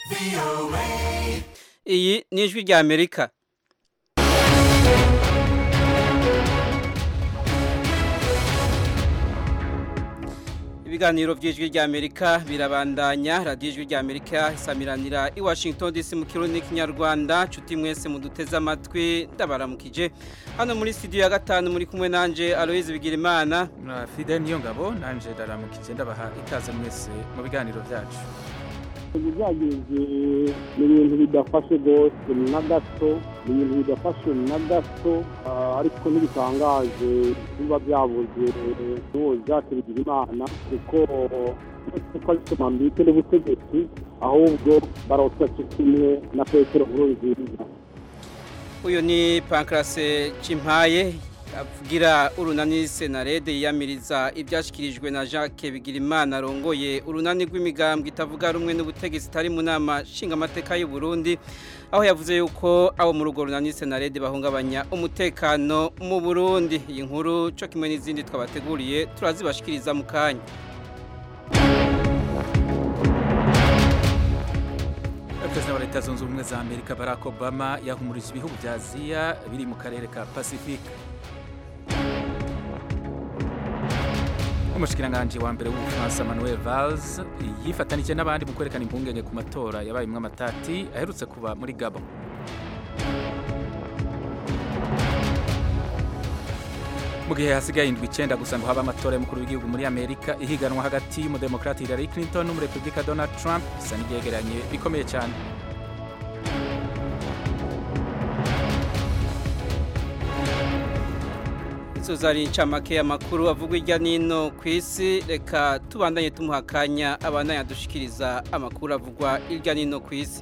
iyi ni ijwi rya amerika ibiganiro by'ijwi rya amerika birabandanya radiyo ijwi rya amerika isamiranira i washington dc mu kirundi n'ikinyarwanda nshuti mwese muduteze amatwi ndabaramukije hano muri studio ya gatanu muri kumwe nanje aloyizi bigirimana fide niyo ngabo nanje ndaramukije ndabaha ikaze mwese mu biganiro byacu ibyagenze ni ibintu bidafashe rwose na gato ni ibintu bidafashe na gato ariko ntibitangaje biba byabuze n'uwo byacu bigira imana kuko ko ari somambike n'ubutegetsi ahubwo barotsa kimwe na petero nkuru nziza uyu ni pankarase cimpaye avugira urunani senarede yiyamiriza ibyashyikirijwe na jacques bigirimana arongoye urunani rw'imigambwe itavuga rumwe n'ubutegetsi itari mu nama nshingamateka y'u Burundi aho yavuze yuko abo mu rugo runani senarede bahungabanya umutekano mu burundi iyi nkuru cyo kimwe n'izindi twabateguriye turazibashikiriza mu kanya perezida wa leta zunze ubumwe za amerika barack obama yahumurije ibihugu bya aziya biri mu karere ka pacifique umushikiranganji wa mbere w'ubufaransa manuel valls yifatanije n'abandi mu kwerekana impungenge ku matora yabayemwo amatati aherutse kuba muri gabo mu gihe hasigaye indwi icyenda gusa ngo habe amatora y'umukuru w'igihugu muri amerika ihiganwa hagati y'umudemokrati hillary clinton n'umurepublika donald trump bisa n'ibyegeranye bikomeye cyane izo zari incamake y'amakuru avugwa hirya n'ino ku isi reka tubandanye tumuha akanya abandanya dushikiriza amakuru avugwa hirya n'ino ku isi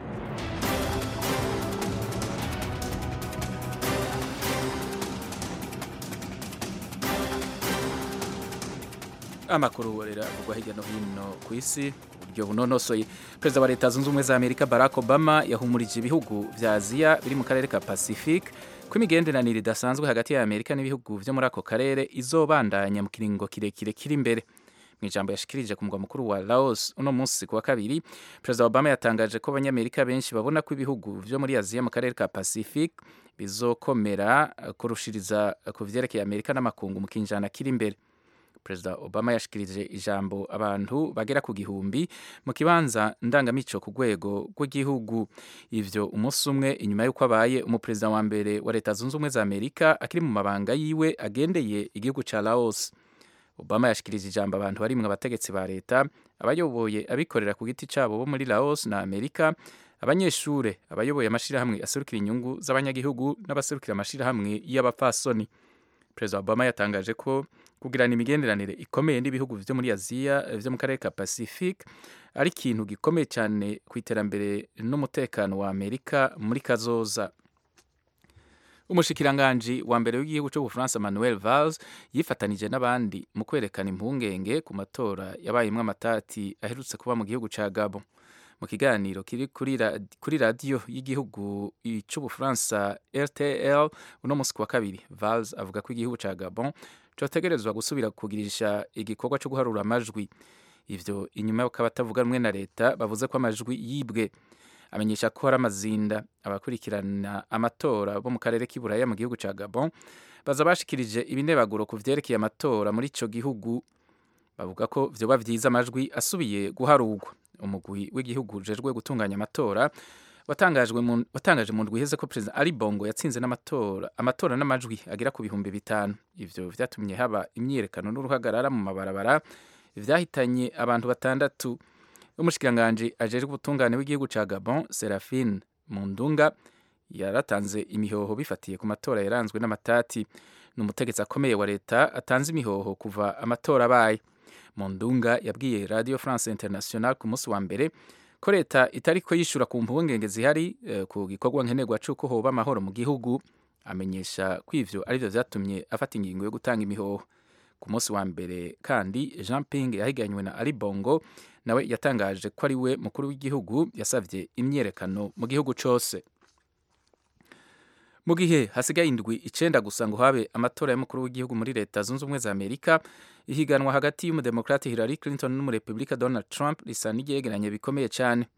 amakuru rero avugwa hirya no hino ku isi uburyo bunonosoye perezida wa leta zunze ubumwe za amerika barack obama yahumurije ibihugu vya aziya biri mu karere ka pacifique ko imigenderanire idasanzwe hagati ya amerika n'ibihugu vyo muri ako karere izobandanya mu kiringo kirekire kiri imbere mu ijambo yashikirije ku mugwa mukuru wa laos uno munsi ku wa kabiri perezida obama yatangaje ko abanyamerika benshi babona ko ibihugu vyo muri aziya mu karere ka pacifique bizokomera kurushiriza ku vyerekeye amerika n'amakungu mu kinjana kiri imbere perezida obama yashikirije ijambo abantu bagera ku gihumbi mu kibanza ndangamico ku rwego rw'igihugu ivyo umunsi umwe inyuma y'uko abaye umuperezida wa mbere wa leta zunze ubumwe za amerika akiri mu mabanga yiwe agendeye igihugu ca laos obama yashikirije ijambo abantu barimwe abategetsi ba leta abayoboye abikorera ku giti cabo bo muri laos na amerika abanyeshure abayoboye amashirahamwe aserukira inyungu z'abanyagihugu n'abaserukira amashirahamwe y'abapfasoni perezida obama yatangaje ko kugirana imigenderanire ikomeye n'ibihugu vyo muri aziya vyo mu karere ka pacifique ari ikintu gikomeye cyane ku iterambere n'umutekano wa amerika muri kazoza umushikiranganji wa mbere w'igihugu cy'ubufaransa manuel valls yifatanije n'abandi mu kwerekana impungenge ku matora yabayemwo amatati aherutse kuba mu gihugu ca gabo mu kiganiro kiri kuri radiyo y'igihugu cy'ubufaransa rtl uno munsi ku wa kabiri valls avuga ko igihugu ca gabon cotegerezwa gusubira kugirisha igikorwa cyo guharura amajwi ivyo inyuma y'uko abatavuga rumwe na leta bavuze ko amajwi yibwe amenyesha ko hari amazinda abakurikirana amatora bo mu karere k'iburaya mu gihugu ca gabon baza bashikirije ibinebaguro ku vyerekeye amatora muri ico gihugu bavuga ko vyoba vyiza amajwi asubiye guharurwa umugwi w'igihugu ujejwe gutunganya amatora watangajwe mu watangaje mu ndwi iheze ko perezida Ali Bongo yatsinze n'amatora amatora n'amajwi agera ku bihumbi bitanu ivyo vyatumye haba imyiyerekano n'uruhagarara mu mabarabara vyahitanye abantu batandatu umushikiranganje ajejwe ubutungane w'igihugu ca Gabon Seraphine Mundunga yaratanze imihoho bifatiye ku matora yaranzwe n'amatati n'umutegetsi akomeye wa leta atanze imihoho kuva amatora abaye Mundunga yabwiye Radio France International ku munsi wa mbere ko leta itariko yishura ku mpungenge zihari uh, ku gikorwa nkenerwa c'uko hoba amahoro mu gihugu amenyesha ko ivyo arivyo vyatumye afata ingingo yo gutanga imihoho ku munsi wa mbere kandi Jean Ping yahiganywe na Ali Bongo nawe yatangaje ko ari we mukuru w'igihugu yasavye imyerekano mu gihugu cose mu gihe hasigaye indwi icenda gusa ngo habe amatora y'umukuru w'igihugu muri leta zunze ubumwe za amerika ihiganwa hagati y'umudemokrati hillary clinton n'umurepublika donald trump risa n'iryegeranye bikomeye cyane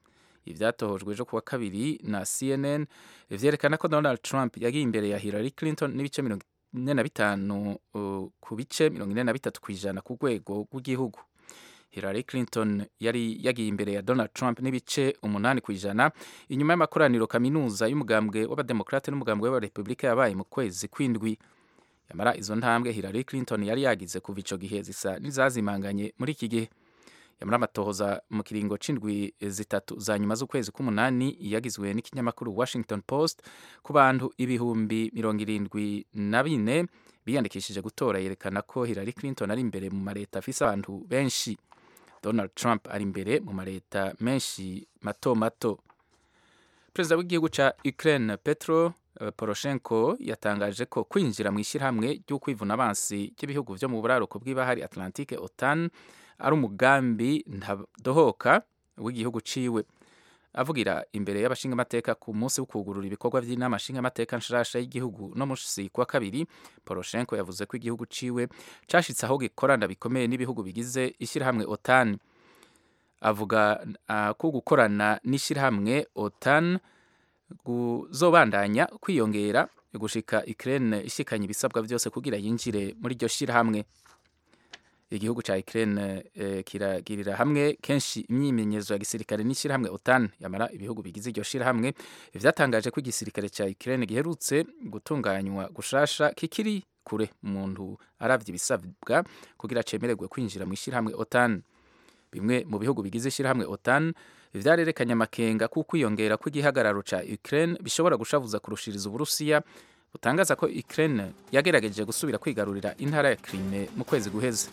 ivyatohojwe ejo kuwa kabiri na CNN vyerekana ko Donald Trump yagiye imbere ya Hillary Clinton n'ibice mirongo ine na bitanu uh, ku bice mirongo ine na bitatu kw'ijana ku rwego rw'igihugu Hillary Clinton yari yagiye imbere ya Donald Trump n'ibice umunani ku ijana inyuma y'amakoraniro kaminuza y'umugambwe w'abademokrate n'umugambwe w'abarepublika yabaye mu kwezi kw'indwi yamara izo ntambwe Hillary Clinton yari yagize kuva ico gihe zisa n'izazimanganye muri iki gihe yamara amatohoza mu kiringo c'indwi zitatu za nyuma z'ukwezi k'umunani yagizwe n'ikinyamakuru Washington Post ku bantu ibihumbi mirongo irindwi na bine biyandikishije gutora yerekana ko Hillary Clinton ari imbere mu mareta afise abantu benshi Donald Trump ari imbere mu mareta menshi mato mato perezida w'igihugu ca Ukraine Petro uh, Poroshenko yatangaje ko kwinjira mu ishyirahamwe ry'ukwivuna abansi ry'ibihugu vyo mu buraruko bw'ibahari Atlantique OTAN ari umugambi ntadohoka w'igihugu ciwe avugira imbere y'abashingamateka ku munsi wo kugurura ibikorwa by'inama nshingamateka nshasha y'igihugu no musi kwa kabiri Poroshenko yavuze ko igihugu ciwe cashitse aho gikorana bikomeye n'ibihugu bigize ishyirahamwe OTAN avuga uh, ko gukorana n'ishyirahamwe OTAN kuzobandanya kwiyongera gushika Ukraine ishikanye ibisabwa byose kugira yinjire muri iryo shyirahamwe igihugu ca Ukraine eh, kiragirira hamwe kenshi imyimenyerezo ya gisirikare n'ishyirahamwe OTAN yamara ibihugu bigize iryo shyirahamwe vyatangaje ko igisirikare ca Ukraine giherutse gutunganywa gushasha kikiri kure umuntu aravye ibisabwa kugira cemererwe kwinjira mu ishyirahamwe OTAN bimwe mu bihugu bigize ishyirahamwe OTAN vyarerekanye amakenga kuko kwiyongera kw'igihagararo ca Ukraine bishobora gushavuza kurushiriza Uburusiya butangaza ko Ukraine yagerageje gusubira kwigarurira intara ya Crimea mu kwezi guheze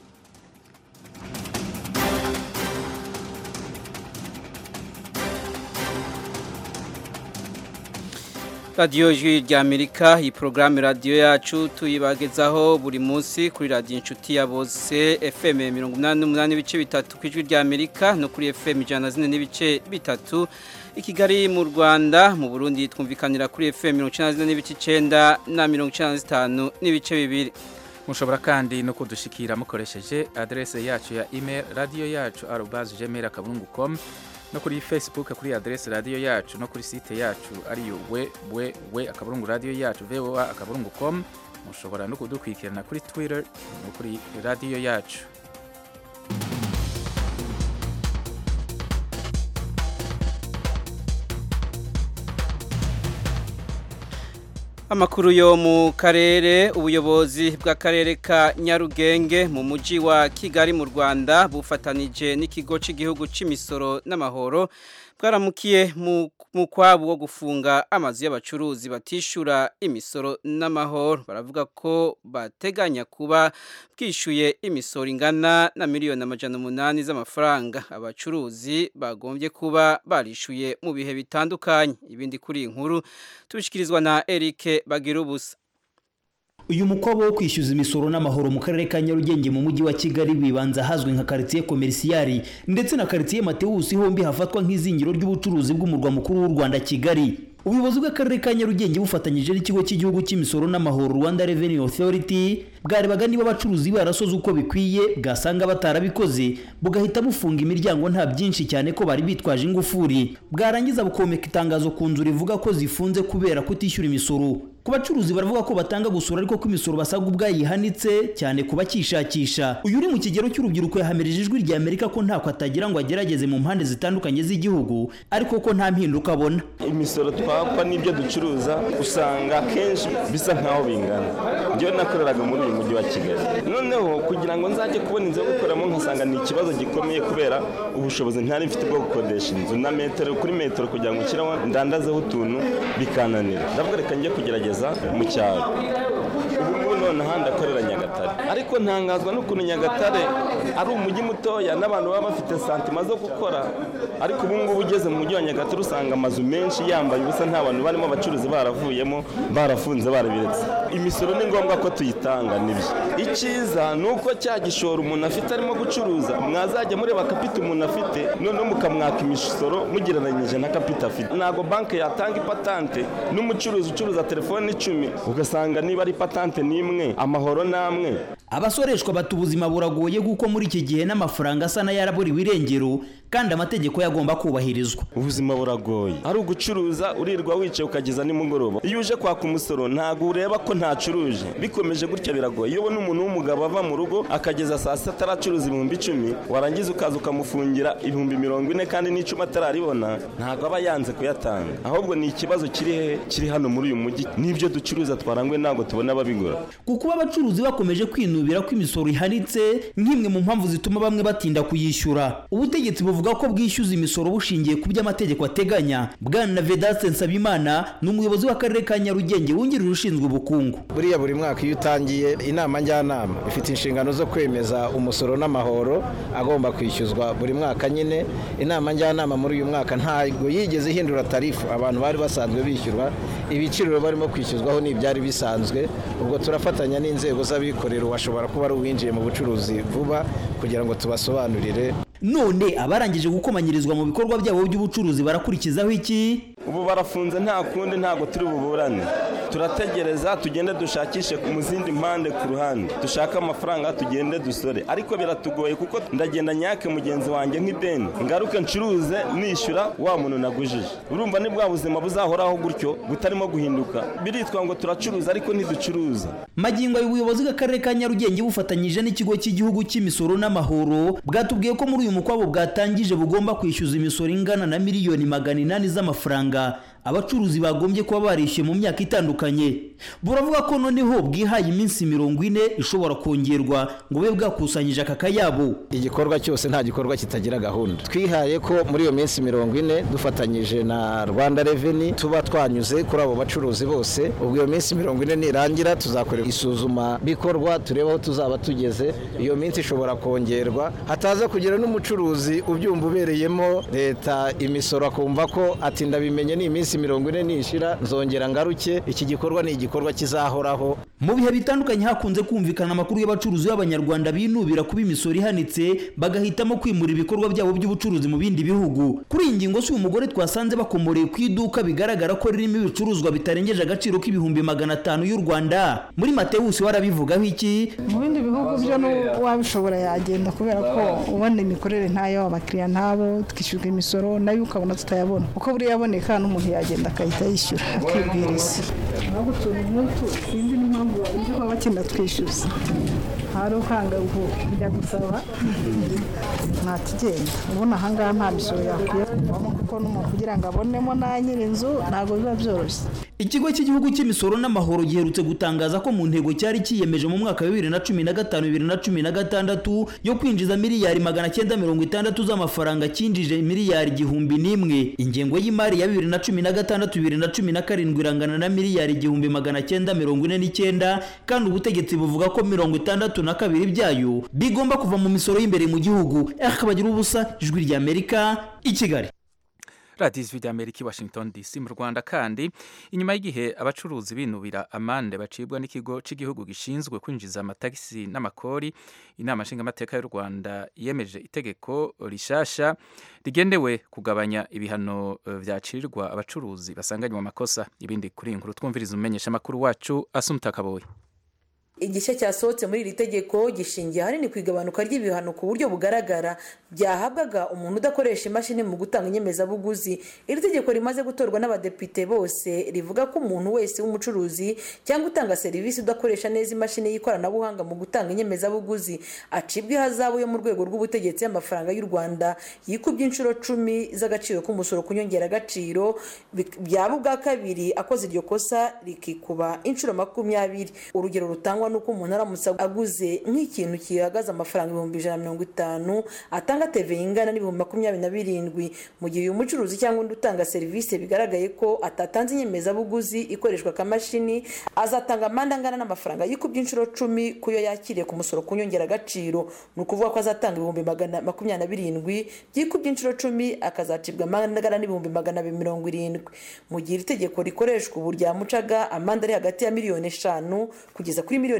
radiyo ijwi ry'amerika iyi porogaramu radiyo yacu tuyibagezaho buri munsi kuri radiyo inshuti ya bose fm mirongo inani n'umunani n'ibice bitatu ku ijwi ry'amerika no kuri fm ijana na zine n'ibice bitatu i kigali mu rwanda mu burundi twumvikanira kuri fm mirongo icyenda na zine n'ibice icyenda na mirongo icyenda na zitanu n'ibice bibiri mushobora kandi no kudushikira mukoresheje adrese yacu ya email radiyo yacu arobazi gmail akaburungu com no kuri facebook kuri adrese radiyo yacu no kuri site yacu ariyo we we we akaburungu radiyo yacu voa akaburungu com mushobora no kudukurikirana kuri twitter no kuri radiyo yacu amakuru yo mu karere ubuyobozi bw'akarere ka nyarugenge mu mujyi wa kigali mu rwanda bufatanije n'ikigo cy'igihugu cy'imisoro n'amahoro bwaramukiye mu kwabo wo gufunga amazu y'abacuruzi batishura imisoro n'amahoro baravuga ko bateganya kuba bwishyuye imisoro ingana na miliyoni amajana umunani z'amafaranga abacuruzi bagombye kuba barishyuye mu bihe bitandukanye ibindi kuri iyi nkuru tubishyikirizwa na Eric bagira ubusa uyu mukwabu wo kwishyuza imisoro n'amahoro mu karere ka nyarugenge mu mujyi wa kigali wibanza ahazwi nka karitsiye komerisiyari ndetse na karitsiye matewusi hombi hafatwa nk'izingiro ry'ubucuruzi bw'umurwa mukuru w'u rwanda kigali ubuyobozi bw'akarere ka nyarugenge bufatanyije n'ikigo cy'igihugu cy'imisoro n'amahoro rwanda revenue authority bwarebaga niba abacuruzi barasoze uko bikwiye bwasanga batarabikoze bugahita bufunga imiryango nta byinshi cyane ko bari bitwaje ingufuri bwarangiza bukomeka itangazo ku nzu rivuga ko zifunze kubera kutishyura imisoro ku bacuruzi baravuga ko batanga gusura ariko ko imisoro basabwa ubwayihanitse cyane ku bakishakisha uyu uri mu kigero cy'urubyiruko yahamirije ijwi rya amerika ko ntako atagira ngo agerageze mu mpande zitandukanye z'igihugu ariko ko nta mpinduka abona imisoro twakwa n'ibyo ducuruza usanga akenshi bisa nk'aho bingana njyewe nakoreraga muri uyu mujyi wa kigali noneho kugira ngo nzajye kubona inzu yo gukoreramo nkasanga ni ikibazo gikomeye kubera ubushobozi ntari mfite bwo gukodesha inzu na metero kuri metero kugira ngo nshyireho ndandazeho utuntu bikananira ndavuga reka njye kugerageza mu cyaro ubu ngubu noneho ndakorera nyagatare ariko ntangazwa n'ukuntu nyagatare ari umujyi mutoya n'abantu baba bafite santima zo gukora ariko ubu ngubu ugeze mu mujyi wa nyagatare usanga amazu menshi yambaye ubusa nta bantu barimo abacuruzi baravuyemo barafunze barabiretse imisoro ni ngombwa ko tuyitanga nibyo icyiza ni uko cya gishoro umuntu afite arimo gucuruza mwazajya mureba kapita umuntu afite noneho mukamwaka imisoro mugereranyije na kapita afite ntabwo banki yatanga ipatante n'umucuruzi ucuruza telefone icumi ugasanga niba ari patante n'imwe amahoro n'amwe abasoreshwa bata ubuzima buragoye kuko muri iki gihe n'amafaranga asa n'ayaraburiwe irengero kandi amategeko yagomba kubahirizwa ubuzima buragoye ari ugucuruza urirwa wicaye ukageza nimugoroba iyo uje kwaka umusoro ntabwo ureba ko ntacuruje bikomeje gutya biragoye iyo ubona umuntu w'umugabo ava mu rugo akageza saa sita ataracuruza ibihumbi icumi warangiza ukaza ukamufungira ibihumbi mirongo ine kandi n'icumi atararibona ntabwo aba yanze kuyatanga ahubwo ni ikibazo kiri hehe kiri hano muri uyu mujyi n'ibyo ducuruza twarangwe ntabwo tubona ababigura kuko abacuruzi bakomeje kwinubira ko imisoro ihanitse nk'imwe mu mpamvu zituma bamwe batinda kuyishyura ubutegetsi buvuga ko bwishyuza imisoro bushingiye ku byo amategeko ateganya bwana vedaste nsabimana ni umuyobozi w'akarere ka nyarugenge wungirije ushinzwe ubukungu buriya buri mwaka iyo utangiye inama njyanama ifite inshingano zo kwemeza umusoro n'amahoro agomba kwishyuzwa buri mwaka nyine inama njyanama muri uyu mwaka ntabwo yigeze ihindura tarifu abantu bari basanzwe bishyurwa ibiciro barimo kwishyuzwaho ni ibyari bisanzwe ubwo turafatanya n'inzego z'abikorera washobora kuba ari uwinjiye mu bucuruzi vuba kugira ngo tubasobanurire none abarangije gukomanyirizwa mu bikorwa byabo by'ubucuruzi barakurikizaho iki ubu barafunze nta kundi ntabwo turi buburane turategereza tugende dushakishe mu zindi mpande ku ruhande dushake amafaranga tugende dusore ariko biratugoye kuko ndagenda nyake mugenzi wanjye nk'ideni ngaruke ncuruze nishyura wa muntu nagujije urumva ni bwa buzima buzahoraho gutyo butarimo guhinduka biritwa ngo turacuruza ariko ntiducuruza magingo y'ubuyobozi bw'akarere ka nyarugenge bufatanyije n'ikigo cy'igihugu cy'imisoro n'amahoro bwatubwiye ko muri uyu mukwabo bwatangije bugomba kwishyuza imisoro ingana na miliyoni magana inani z'amafaranga abacuruzi bagombye kuba barishyuye mu myaka itandukanye buravuga ko noneho bwihaye iminsi mirongo ine ishobora kongerwa ngo bube bwakusanyije aka kayabo igikorwa cyose nta gikorwa kitagira gahunda twihaye ko muri iyo minsi mirongo ine dufatanyije na rwanda reveni tuba twanyuze kuri abo bacuruzi bose ubwo iyo minsi mirongo ine nirangira tuzakorera isuzuma bikorwa turebe aho tuzaba tugeze iyo minsi ishobora kongerwa hataza kugira n'umucuruzi ubyumva ubereyemo leta imisoro akumva ko ati ndabimenye ni iminsi mirongo ine nishira nzongera ngaruke iki gikorwa ni igikorwa kizahoraho mu bihe bitandukanye hakunze kumvikana amakuru y'abacuruzi b'abanyarwanda binubira kuba imisoro ihanitse bagahitamo kwimura ibikorwa byabo by'ubucuruzi mu bindi bihugu kuri iyi ngingo si umugore twasanze bakomoreye ku iduka bigaragara ko ririmo ibicuruzwa bitarengeje agaciro k'ibihumbi magana atanu y'u rwanda muri matewusi warabivugaho iki mu bindi bihugu byo n'uwabishobora yagenda kubera ko ubona imikorere ntayo abakiriya ntabo twishyurwa imisoro nayo ukabona tutayabona uko buriya aboneka n'umuntu yagenda agahita yishyura akibwiriza ahubwo utuntu nk'utu sinzi n'impamvu babuze kuba bakenda twishyuza hari ukanga kujya gusaba ntakigenda ubona ahangaha nta misoro yakwiye kuvamo kuko n'umuntu kugira ngo abonemo na nyir'inzu ntabwo biba byoroshye ikigo cy'igihugu cy'imisoro n'amahoro giherutse gutangaza ko mu ntego cyari cyiyemeje mu mwaka wa bibiri na cumi na gatanu bibiri na cumi na gatandatu yo kwinjiza miliyari magana cyenda mirongo itandatu z'amafaranga cyinjije miliyari igihumbi n'imwe ingengo y'imari ya bibiri na cumi na gatandatu bibiri na cumi na karindwi irangana na miliyari igihumbi magana cyenda mirongo ine n'icyenda kandi ubutegetsi buvuga ko mirongo itandatu na kabiri byayo bigomba kuva mu misoro y'imbere mu gihugu akabagira ubusa ijwi ry'amerika i kigali radiyo ijwi ry'amerika i washington dc mu rwanda kandi inyuma y'igihe abacuruzi binubira amande bacibwa n'ikigo cy'igihugu gishinzwe kwinjiza amatagisi n'amakori inama nshingamateka y'u rwanda yemeje itegeko rishasha rigendewe kugabanya ibihano byacirwa abacuruzi basanganywe amakosa ibindi kuri iyi nkuru twumviriza umumenyesha amakuru wacu asumuta kaboye igice cyasohotse muri iri tegeko gishingiye ahanini ku igabanuka ry'ibihano ku buryo bugaragara byahabwaga umuntu udakoresha imashini mu gutanga inyemezabuguzi iri tegeko rimaze gutorwa n'abadepite bose rivuga ko umuntu wese w'umucuruzi cyangwa utanga serivisi udakoresha neza imashini y'ikoranabuhanga mu gutanga inyemezabuguzi acibwa ihazabu yo mu rwego rw'ubutegetsi y'amafaranga y'u rwanda yikubye inshuro cumi z'agaciro k'umusoro ku nyongeragaciro byaba ubwa kabiri akoze iryo kosa rikikuba inshuro makumyabiri urugero rutangwa nuko umuntu aramutse aguze nk'ikintu gihagaze amafaranga ibihumbi ijana na mirongo itanu atanga teve ingana n'ibihumbi makumyabiri na birindwi mu gihe uyu mucuruzi cyangwa undi utanga serivisi bigaragaye ko atatanze inyemezabuguzi ikoreshwa akamashini azatanga amande angana n'amafaranga yikubye inshuro cumi ku yo yakiriye ku musoro ku nyongeragaciro ni ukuvuga ko azatanga ibihumbi magana makumyabiri na birindwi byikubye inshuro cumi akazacibwa amande angana n'ibihumbi magana abiri mirongo irindwi mu gihe iri tegeko rikoreshwa ubu ryamucaga amande ari hagati ya miliyoni eshanu kugeza kuri miliyoni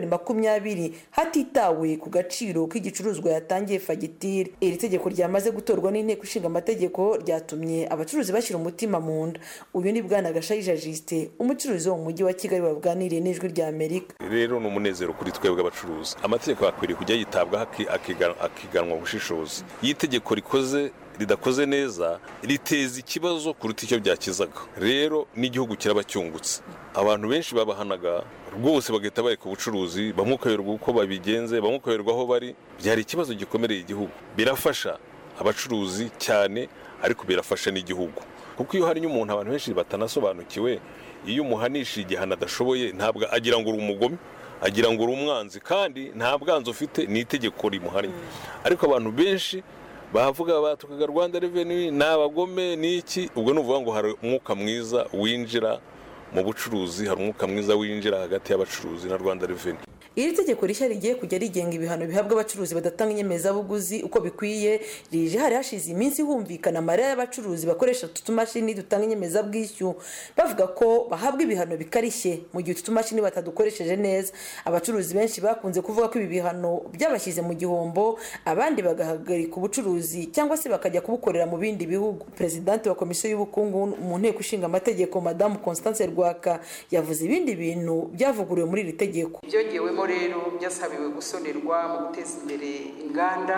miliyoni makumyabiri hatitawe ku gaciro k'igicuruzwa yatangiye fagitire iri tegeko ryamaze gutorwa n'inteko ishinga amategeko ryatumye abacuruzi bashyira umutima mu nda uyu ni bwana gashayija jisite umucuruzi wo mu mujyi wa kigali waganiriye n'ijwi rya amerika rero ni umunezero kuri twebwe abacuruzi amategeko akwiriye kujya yitabwaho akiganwa ubushishozi iyo itegeko rikoze ridakoze neza riteza ikibazo kuruta icyo byakizaga rero n'igihugu kiraba cyungutse abantu benshi babahanaga rwose bagahita bareka ubucuruzi bamwe ukayoberwa uko babigenze bamwe ukayoberwa aho bari byari ikibazo gikomereye igihugu birafasha abacuruzi cyane ariko birafasha n'igihugu kuko iyo hari umuntu abantu benshi batanasobanukiwe iyo umuhanisha igihano adashoboye ntabwo agira ngo uri umugome agira ngo uri umwanzi kandi nta bwanzi ufite ni itegeko rimuhannye ariko abantu benshi bavuga batukaga rwanda reveni ni abagome ni iki ubwo ni ukuvuga ngo hari umwuka mwiza winjira mu bucuruzi hari umwuka mwiza winjira hagati y'abacuruzi na rwanda reveni iri tegeko rishya rigiye kujya rigenga ibihano bihabwa abacuruzi badatanga inyemezabuguzi uko bikwiye rije hari hashize iminsi humvikana amarira y'abacuruzi bakoresha utu tumashini dutanga inyemezabwishyu bavuga ko bahabwa ibihano bikarishye mu gihe utu tumashini batadukoresheje neza abacuruzi benshi bakunze kuvuga ko ibi bihano byabashyize mu gihombo abandi bagahagarika ubucuruzi cyangwa se bakajya kubukorera mu bindi bihugu perezidante wa komisiyo y'ubukungu mu nteko ishinga amategeko madamu constance rwaka yavuze ibindi bintu byavuguriwe muri iri tegeko byongewemo rero byasabiwe gusonerwa mu guteza imbere inganda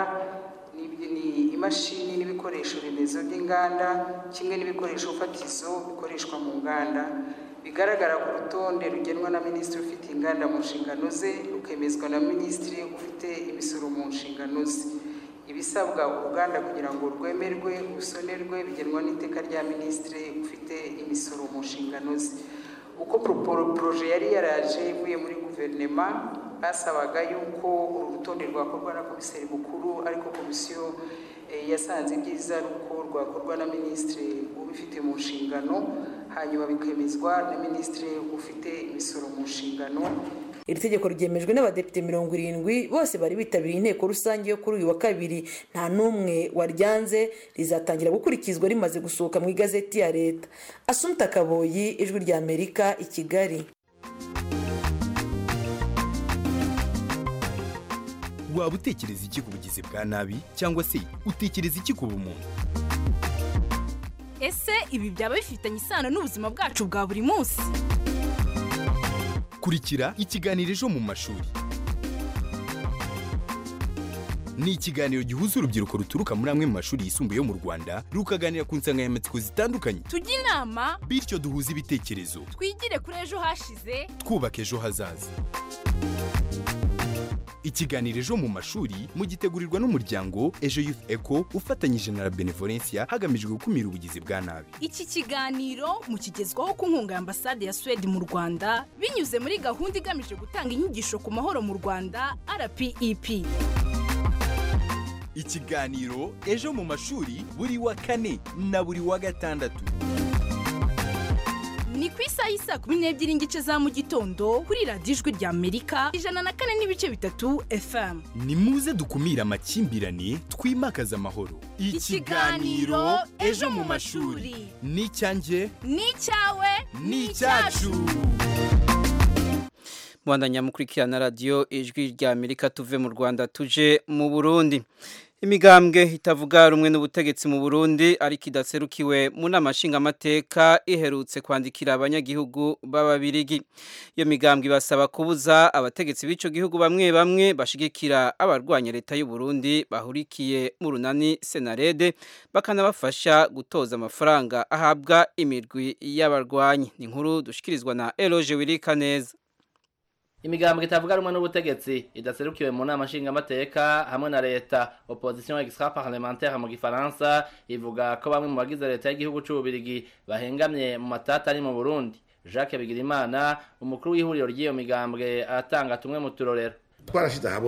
ni imashini n'ibikoresho remezo by'inganda kimwe n'ibikoresho fatizo bikoreshwa mu nganda bigaragara ku rutonde rugenwa na minisitiri ufite inganda mu nshingano ze rukemezwa na minisitiri ufite imisoro mu nshingano ze ibisabwa uruganda kugira ngo rwemerwe rusonerwe bigenwa n'iteka rya minisitiri ufite imisoro mu nshingano ze uko poroje yari yaraje ivuye muri guverinoma basabaga yuko uru rutonde rwakorwa na komiseri mukuru ariko komisiyo yasanze ibyiza ari uko rwakorwa na minisitiri ubifite mu nshingano hanyuma bikemezwa na minisitiri ufite imisoro mu nshingano iri tegeko ryemejwe n'abadepite mirongo irindwi bose bari bitabiriye inteko rusange yo kuri uyu wa kabiri nta n'umwe waryanze rizatangira gukurikizwa rimaze gusohoka mu igazeti ya leta asumta kaboyi ijwi rya amerika i kigali waba utekereza iki ku bugizi bwa nabi cyangwa se utekereza iki ku bumuntu ese ibi byaba bifitanye isano n'ubuzima bwacu bwa buri munsi kurikira ikiganiro ejo mu mashuri ni ikiganiro gihuza urubyiruko ruturuka muri amwe mu mashuri yisumbuye yo mu rwanda rukaganira ku nsanganyamatsiko zitandukanye tujye inama bityo duhuze ibitekerezo twigire kuri ejo hashize twubaka ejo hazaza ikiganiro ejo mu mashuri mugitegurirwa n'umuryango ejo youth eco ufatanyije na benevolencia hagamijwe gukumira ubugizi bwa nabi iki kiganiro mukigezwaho ku nkunga ya ambasade ya suwede mu rwanda binyuze muri gahunda igamije gutanga inyigisho ku mahoro mu rwanda rpep ikiganiro ejo mu mashuri buri wa kane na buri wa gatandatu ni ku isaha y'isa kumi n'ebyiri n'igice za mu gitondo kuri radiyo ijwi rya amerika ijana na kane n'ibice bitatu fm ni muze dukumire amakimbirane twimakaze amahoro ikiganiro ejo mu mashuri ni icyanjye ni icyawe ni icyacu Mwandanya mukurikirana radio ijwi rya Amerika tuve mu Rwanda tuje mu Burundi. Imigambwe itavuga rumwe n'ubutegetsi mu Burundi ariko idaserukiwe mu namashinga amateka iherutse kwandikira abanyagihugu b'ababirigi. Iyo migambwe ibasaba kubuza abategetsi b'ico gihugu bamwe bamwe bashigikira abarwanya leta y'u Burundi bahurikiye mu runani Senarede bakanabafasha gutoza amafaranga ahabwa imirwi y'abarwanyi. Ni inkuru dushikirizwa na Eloge Wirikaneza. imigambwe itavuga rumwe n'ubutegetsi idaserukiwe mu nama nshingamateka hamwe na leta opposition extra parlementaire mu gifaransa ivuga ko bamwe mu bagize leta y'igihugu c'ububirigi bahengamye mu matata ari mu burundi jacques bigirimana umukuru w'ihuriro ry'iyo migambwe atanga tumwe mu turorero twarashize ahabona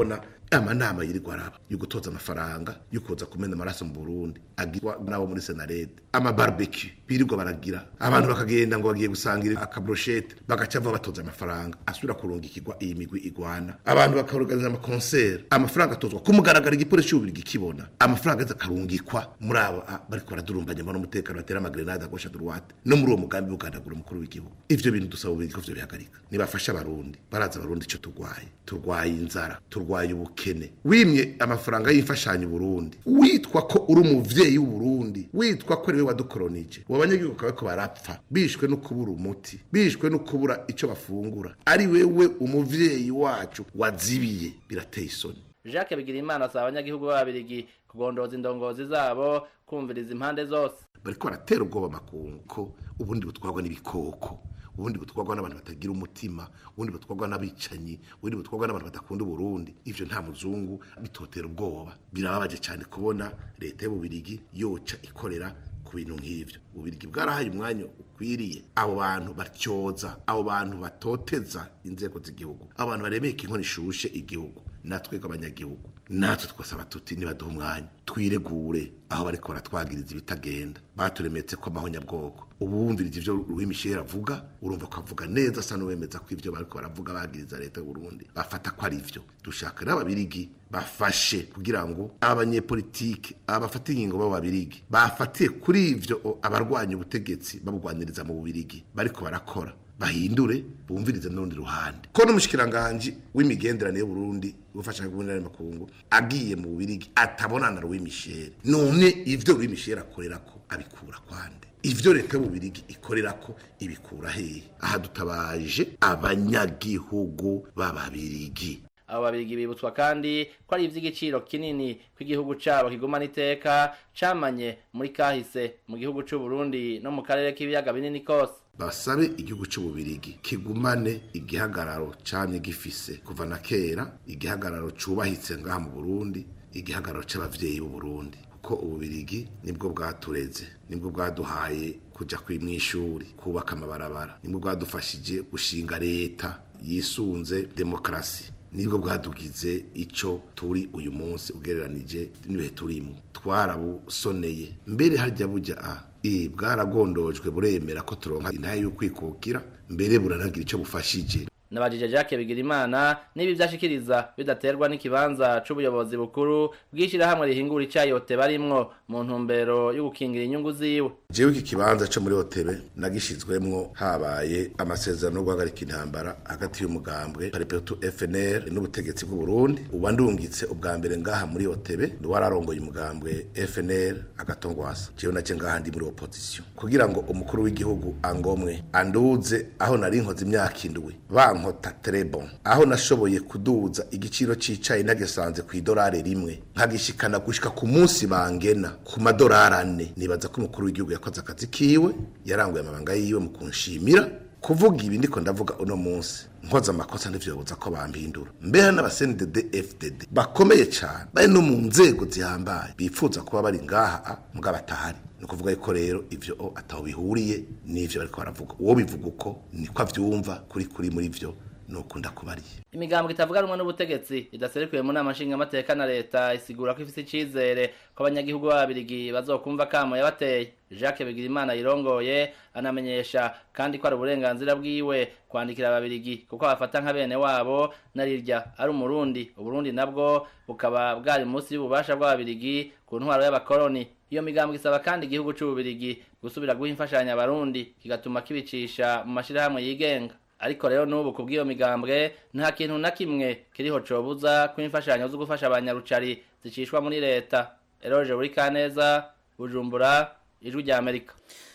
amanama yirirwa araba yo gutoza amafaranga yo kuza kumena amaraso mu burundi agirwa n'abo muri senarede amabarbecue birirwa baragira abantu bakagenda ngo bagiye gusangira akabroshete bagaca bava batoza amafaranga asubira kurungikirwa iyi migwi igwana abantu bakaorganiza amakonseri amafaranga atozwa ku mugaragaro igipolisi cy'ububiri gikibona amafaranga aza akarungikwa muri abo ah, bariko baradurumbanya mbona umutekano batera amagrenade à gauche à droite no muri uwo mugambi w'ugandagura umukuru w'igihugu ivyo bintu dusaba ububiri ko vyo bihagarika nibafasha abarundi baraza abarundi ico turwaye turwaye inzara turwaye ubukene wimye amafaranga y'imfashanyo Burundi witwa ko uri umuvyeyi w'Uburundi witwa ko ari we wadukolonije uwo banyagihugu kawe ko barapfa bishwe no kubura umuti bishwe no kubura ico bafungura ari wewe umuvyeyi wacu wazibiye birateye isoni Jacques Bigirimana asaba abanyagihugu b'ababirigi kugondoza indongozi zabo kumviriza impande zose bariko baratera ubwoba makungu ko ubundi butwarwa n'ibikoko ubundi butwarwa n'abantu batagira umutima ubundi butwarwa n'abicanyi ubundi butwarwa n'abantu badakunda uburundi ivyo nta muzungu bitotera ubwoba birababaje cyane kubona leta y'ububirigi yoca ikorera ku bintu nk'ivyo ububirigi bwarahaye umwanya ukwiriye abo bantu batyoza abo bantu batoteza inzego z'igihugu abo bantu baremeka inkono ishushe igihugu natwe abanyagihugu natwe twasaba tuti nibaduha umwanya twiregure aho bariko baratwagiriza ibitagenda baturemetse ko amahonyabwoko ubu wumvirije ivyo Louis Michel avuga urumva ko avuga neza asa n'uwemeza ko ivyo bariko baravuga bagiriza leta y'u Burundi bafata ko ari ivyo dushaka n'ababirigi bafashe kugira ngo abanyepolitike abafata ingingo b'ababirigi bafatiye kuri ivyo o, abarwanya ubutegetsi babugwaniriza mu bubirigi bariko barakora bahindure bumvirize n'urundi ruhande ko n'umushikiranganje w'imigenderanire y'Uburundi gufasha kubonera makungu agiye mu bubirigi atabonana na Louis Michel none ivyo Louis Michel akorera ko abikura kwande ivyo leta y'ububirigi ikorera ko ibikura hehe aha dutabaje abanyagihugu b'ababirigi abo babirigi bibutswa kandi ko ari ivy'igiciro kinini ko igihugu cabo kigumana iteka camanye muri kahise mu gihugu c'u Burundi no mu karere k'ibiyaga binini kose basabe igihugu cy'ububirigi kigumane igihagararo camye gifise kuva na kera igihagararo cubahitse ngaha mu Burundi igihagararo c'abavyeyi b'u Burundi kuko ububirigi nibwo bwatureze nibwo bwaduhaye kuja kwimwishuri kubaka amabarabara nibwo bwadufashije gushinga leta yisunze demokrasi nibwo bwadugize ico turi uyu munsi ugereranije n'ibihe turimo twarabusoneye mbere harya burya a i bwaragondojwe buremera ko turonka intahe y'ukwikukira mbere buranagira ico bufashije nabajije Jacques Bigirimana niba ivyashikiriza bidaterwa n'ikibanza c'ubuyobozi bukuru bw'ishirahamwe rihingura icayote barimwo mu ntumbero yo gukingira inyungu ziwe jewe iki kibanza co muri hotebe nagishizwemwo habaye amasezerano yo guhagarika intambara hagati y'umugambwe paripetu FNL n'ubutegetsi bw'u Burundi uba ndungitse ubwa mbere ngaha muri hotebe wararongoye umugambwe FNL agatongwasa jewe nace ngaha ndi muri opposition kugira ngo umukuru w'igihugu angomwe anduze aho nari nkoze imyaka indwi bankota trebon aho nashoboye kuduza igiciro c'icayi nagesanze ku idolari rimwe nkagishikana gushika ku munsi bangena ku madolari ane nibaza ko umukuru w'igihugu yakoze akazi kiwe yaranguye amabanga yiwe mu kunshimira kuvuga ibi ndiko ndavuga uno munsi nkoze amakosa ntivyobuza ko bampindura mbeha n'abasendede FDD bakomeye cyane bari no mu nzego zihambaye bifuza kuba bari ngaha mbwa batahari ni ukuvuga yuko rero ivyo ataho bihuriye n'ivyo bariko baravuga uwo bivuga uko niko avyumva kuri kuri muri vyo nukunda kubariye imigambwe itavuga rumwe n'ubutegetsi idaserekuye mu nama nshingamateka na leta isigura ko ifise icizere ko abanyagihugu b'ababirigi bazokumva kamo yabateye jacques bigirimana yirongoye anamenyesha kandi ko ari uburenganzira bwiwe kwandikira ababirigi kuko abafata nka bene wabo narirya ari umurundi uburundi nabwo bukaba bwari munsi y'ububasha bw'ababirigi ku ntwaro y'abakoroni iyo migambwe isaba kandi igihugu c'ububirigi gusubira guha imfashanyo abarundi kigatuma kibicisha mu mashirahamwe yigenga ariko rero n'ubu ku bw'iyo migambwe nta kintu na kimwe kiriho cobuza ko imfashanyo zo gufasha abanyarucari zicishwa muri leta eroje buri kaneza bujumbura ijwi rya amerika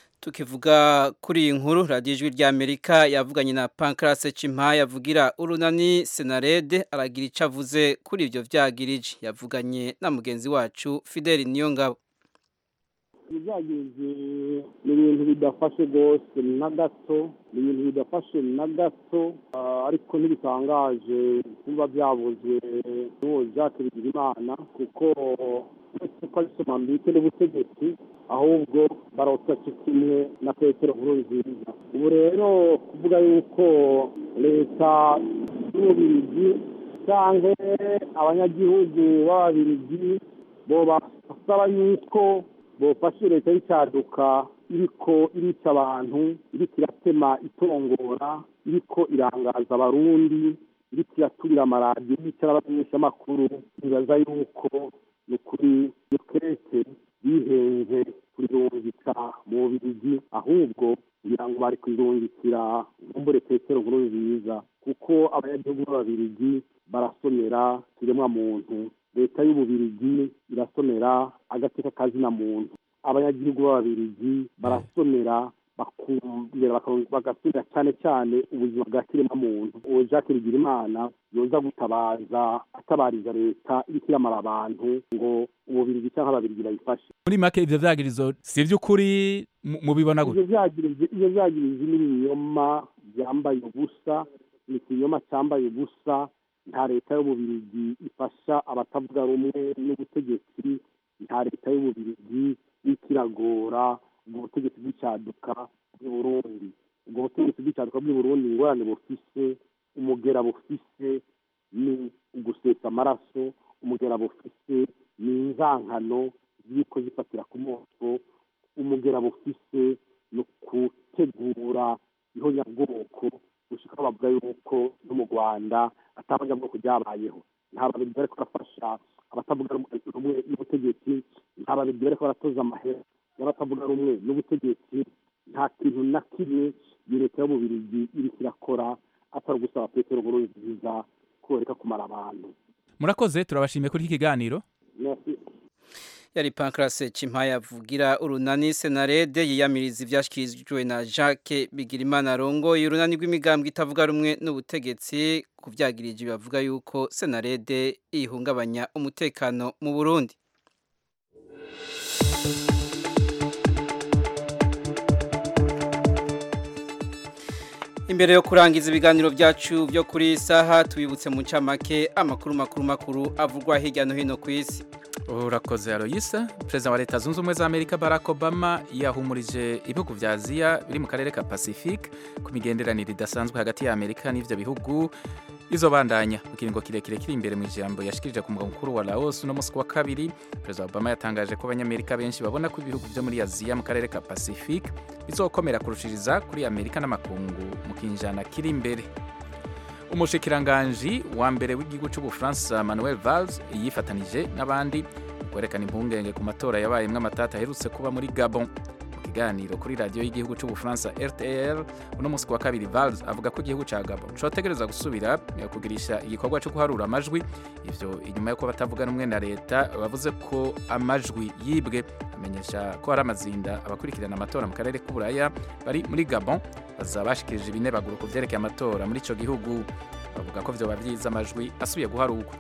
tukivuga kuri iyi nkuru radiyo ijwi rya amerika yavuganye na pankarase cimpaye yavugira urunani senarede aragira icyo avuze kuri ibyo byagirije yavuganye na mugenzi wacu fideli niyongabo ibyagenze ni ibintu bidafashe rwose na gato ni ibintu bidafashe na gato ariko ntibitangaje kuba byavuzwe n'uwo jacques bigirimana kuko uretse ko ari somambike n'ubutegetsi ahubwo barota kimwe na petero nkuru nziza ubu rero kuvuga yuko leta y'ububirigi canke abanyagihugu b'ababirigi boba basaba yuko bofasha leta y'icaduka iriko irica abantu iriko iratema itongora iriko irangaza abarundi iriko iraturira amaradiyo yicara abamenyeshamakuru nibaza yuko ni ukuri dukereke bihenze kurirungika mu bubirigi ahubwo kugira ngo bari kurirungikira nkumbure petero nkuru nziza kuko abanyagihugu b'ababirigi barasomera kiremwa muntu leta y'ububirigi irasomera agateka kazina muntu abanyagihugu b'ababirigi barasomera bakongera bagasubira cyane cyane ubuzima bwa kiremwa muntu uwo jacques bigirimana yoza gutabaza atabariza leta iriko iramara abantu ngo ububirigi cyangwa ababirigi bayifashe muri make ivyo vyagirizo si ivy'ukuri mu- mubibona gute ivyo vyagirizi ivyo vyagirizi n'ibinyoma byambaye ubusa ni ikinyoma cyambaye ubusa nta leta y'ububirigi ifasha abatavuga rumwe n'ubutegetsi nta leta y'ububirigi iriko iragora ubwo butegetsi bw'icyaduka bw'i burundi ubwo butegetsi bw'icyaduka bw'i burundi ingorane bufise umugera bufise ni ugusesa amaraso umugera bufise ni inzankano ziriko zifatira ku moto umugera bufise ni ukutegura ihonyabwoko gushika aho bavuga yuko no mu rwanda atabanyabwoko ryabayeho nta babiri bariko barafasha abatavuga rumwe n'ubutegetsi nta babiri bariko baratoza amahera y'abatavuga rumwe n'ubutegetsi nta kintu na kimwe iyo leta y'ububirigi iriko irakora atari ugusaba petero nkuru nziza ko reka kumara abantu murakoze turabashimiye kuri iki kiganiro Merci. yari pankarase cimpaye avugira urunani senarede yiyamiriza ivyashikirijwe na jacques bigirimana arongoye urunani rw'imigambwe itavuga rumwe n'ubutegetsi ku vyagirije bavuga yuko senarede ihungabanya umutekano mu burundi Imbere yo kurangiza ibiganiro byacu byo kuri iyi saha tubibutse mu ncamake amakuru makuru makuru avugwa hirya no hino ku isi urakoze aroyisa perezida wa leta zunze ubumwe za amerika barack obama yahumurije ibihugu vya aziya biri mu karere ka pacifique ku migenderanire idasanzwe hagati ya amerika n'ivyo bihugu izobandanya mu kiringo kirekire kiri imbere mu ijambo yashikirije ku mugwa mukuru wa laos uno musi wa kabiri perezida obama yatangaje ko abanyamerika benshi babona ko ibihugu vyo muri aziya mu karere ka pacifique bizokomera kurushiriza kuri amerika n'amakungu mu kinjana kiri imbere umushikiranganji wa mbere w'igihugu cy'ubufaransa manuel valls yifatanije n'abandi mu kwerekana impungenge ku matora yabayemwo amatata aherutse kuba muri gabon mu kiganiro kuri radiyo y'igihugu cy'ubufaransa rtl uno munsi ku wa kabiri valls avuga ko igihugu cya gabon cotegereza gusubira eh, kugirisha igikorwa cyo guharura amajwi ivyo inyuma y'uko batavuga rumwe na leta bavuze ko amajwi yibwe amenyesha ko hari amazinda abakurikirana amatora mu karere k'uburaya bari muri gabon bazaba bashikirije ibinebaguro ku vyerekeye amatora muri ico gihugu bavuga ko vyoba vyiza amajwi asubiye guharurwa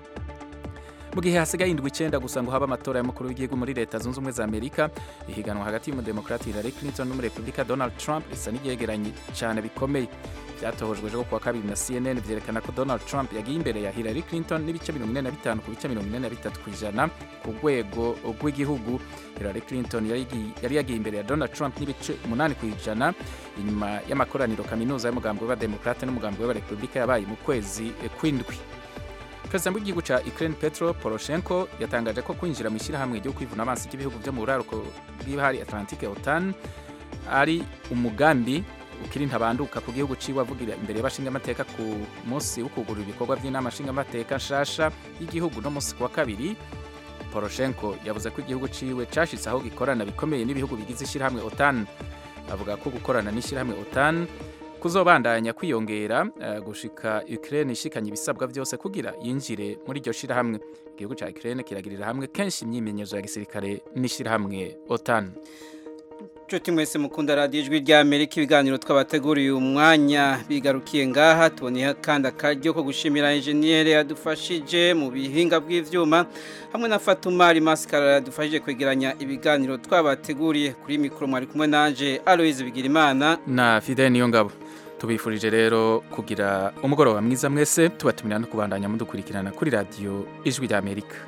mu gihe hasigaye indwi icenda gusa ngo habe amatora y'umukuru w'igihugu muri leta zunze ubumwe za amerika ihiganwa hagati y'umudemokrati hillary clinton n'umurepublika donald trump risa n'iryegeranye cane bikomeye vyatohojwe ejo kuwa kabiri na cnn vyerekana ko donald trump yagiye imbere ya hillary clinton n'ibice mirongo ine na bitanu ku bice mirongo ine na bitatu kw'ijana ku rwego rw'igihugu hillary clinton yari igi- yari yagiye imbere ya donald trump n'ibice umunani kw'ijana inyuma y'amakoraniro kaminuza y'umugambi w'abademokrate n'umugambi w'abarepublika yabaye mu kwezi eh, kw'indwi perezida w'igihugu ca ukraine petro poroshenko yatangaje ko kwinjira mu ishyirahamwe ryo kwivuna amazi ry'ibihugu vyo mu buraruko bw'ibahari atlantique otan ari umugambi ukiri ntabanduka ku gihugu ciwe avugira imbere y'abashingamateka ku munsi wo kugurura ibikorwa by'inama nshingamateka nshasha y'igihugu no munsi ku wa kabiri poroshenko yavuze ko igihugu ciwe cashitse aho gikorana bikomeye n'ibihugu bigize ishyirahamwe otan avuga ko gukorana n'ishyirahamwe otan kuzobandanya kwiyongera eh, gushika Ukraine ishikanye ibisabwa byose kugira yinjire muri iryo shirahamwe igihugu ca Ukraine kiragirira hamwe kenshi imyimenyerezo ya gisirikare n'ishirahamwe OTAN Nshuti mwese mukunda radiyo ijwi rya Amerika ibiganiro twabateguriye uyu mwanya bigarukiye ngaha tuboneye kandi akaryo ko gushimira enjeniyeri yadufashije mu bihinga bw'ivyuma hamwe na Fatuma Maskara yadufashije kwegeranya ibiganiro twabateguriye kuri mikoro mwari kumwe nanje Aloise Bigirimana na Fidel Niyongabo tubifurije rero kugira umugoroba mwiza mwese tubatumira no kubandanya mudukurikirana kuri radiyo ijwi rya Amerika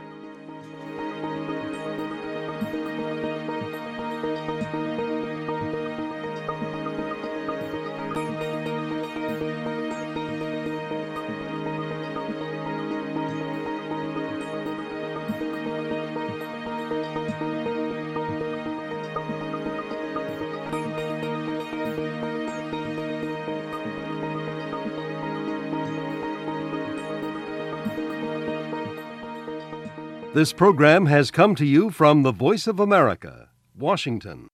This program has come to you from the Voice of America, Washington.